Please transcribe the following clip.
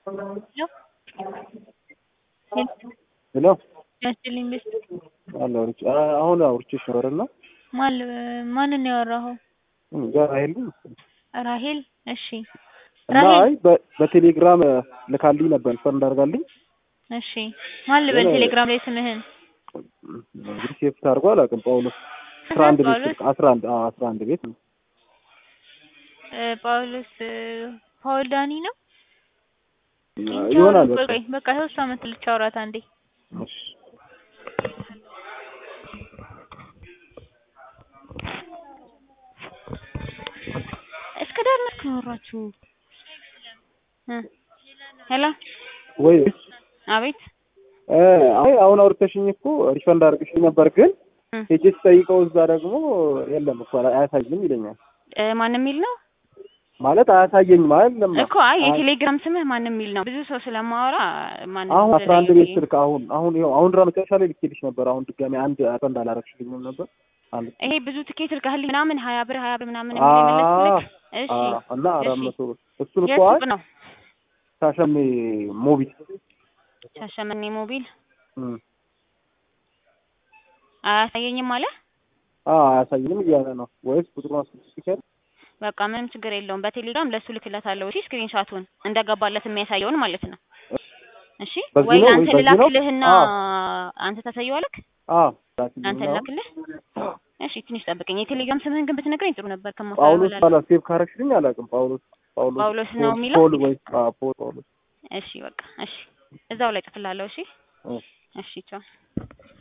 ሄሎ ያስችልኝ ቤት አለ አውርቼ አሁን አውርቼሽ ነበርና ማን ማንን ነው ያወራኸው? እንጃ ራሄል ነው መሰለኝ። ራሄል እሺ እና ራሄል አይ በ- በቴሌግራም ልካልኝ ነበር ፈር እንዳርጋልኝ እሺ ማን ልበል የሆነ- ቴሌግራም ላይ ስምህን እንግዲህ ሴፍ ታርጎ አላውቅም። ጳውሎስ አስራ አንድ ቤት ጳውሎስ? ስልክ አስራ አንድ አዎ አስራ አንድ ቤት ነው። እ፣ ጳውሎስ እ፣ ፓውል ዳኒ ነው ይሆናል ቆይ በቃ ቆይ በቃ ይኸው እሷ መትልቻ አውራት አንዴ እሺ እስከ ዳር ነው ያወራችሁ እ ሄሎ ወይ አቤት እ፣ አይ አሁን አውርተሽኝ እኮ ሪፈንድ አድርግሽኝ ነበር ግን እ፣ ሄጄ ስጠይቀው እዛ ደግሞ የለም እኮ አያሳይም ይለኛል። እ፣ ማን የሚል ነው ማለት አያሳየኝ ማለት ለማ እኮ አይ የቴሌግራም ስምህ ማን የሚል ነው ብዙ ሰው ስለማወራ ማን አሁን አስራ አንድ ቤት ስልክ አሁን አሁን ይኸው አሁን ድራ መጨረሻ ላይ ልኬልሽ ነበር። አሁን ድጋሚ አንድ ሪፈንድ አላረግሽልኝም ነበር አንድ ይሄ ብዙ ትኬት ልካህልኝ ምናምን ሀያ ብር ሀያ ብር ምናምን አ- የሚል የመለስኩልህ እሺ አ- እና አራት እሺ። መቶ ብር እሱን እኮ የት አይ ሱቅ ነው ሻሸሜ ሞቢል ሻሸመኔ ሞቢል እም። አያሳየኝም አለ አ አያሳይንም እያለ ነው ወይስ ቁጥሩን አስልክሻል? በቃ ምንም ችግር የለውም በቴሌግራም ለሱ ልክለታለሁ እሺ ስክሪንሻቱን እንደገባለት የሚያሳየውን ማለት ነው እሺ በዚህ ወይ ነው ወይ አንተ በዚህ ነው? ልላክልህና አዎ። አንተ ታሳየዋለክ አ አንተ ልላክልህ እሺ ትንሽ ጠብቀኝ የቴሌግራም ስምህን ግን ብትነግረኝ ጥሩ ነበር ጳውሎስ ከማፈላለ ባላ ሴቭ ካረግሽልኝ አላውቅም። ጳውሎስ ጳውሎስ ጳውሎስ ነው ፖል- የሚለው? ፖል ወይ አ ፖል ጳውሎስ እሺ በቃ እሺ እዛው ላይ ጽፍላለሁ እሺ እ። እሺ ቻው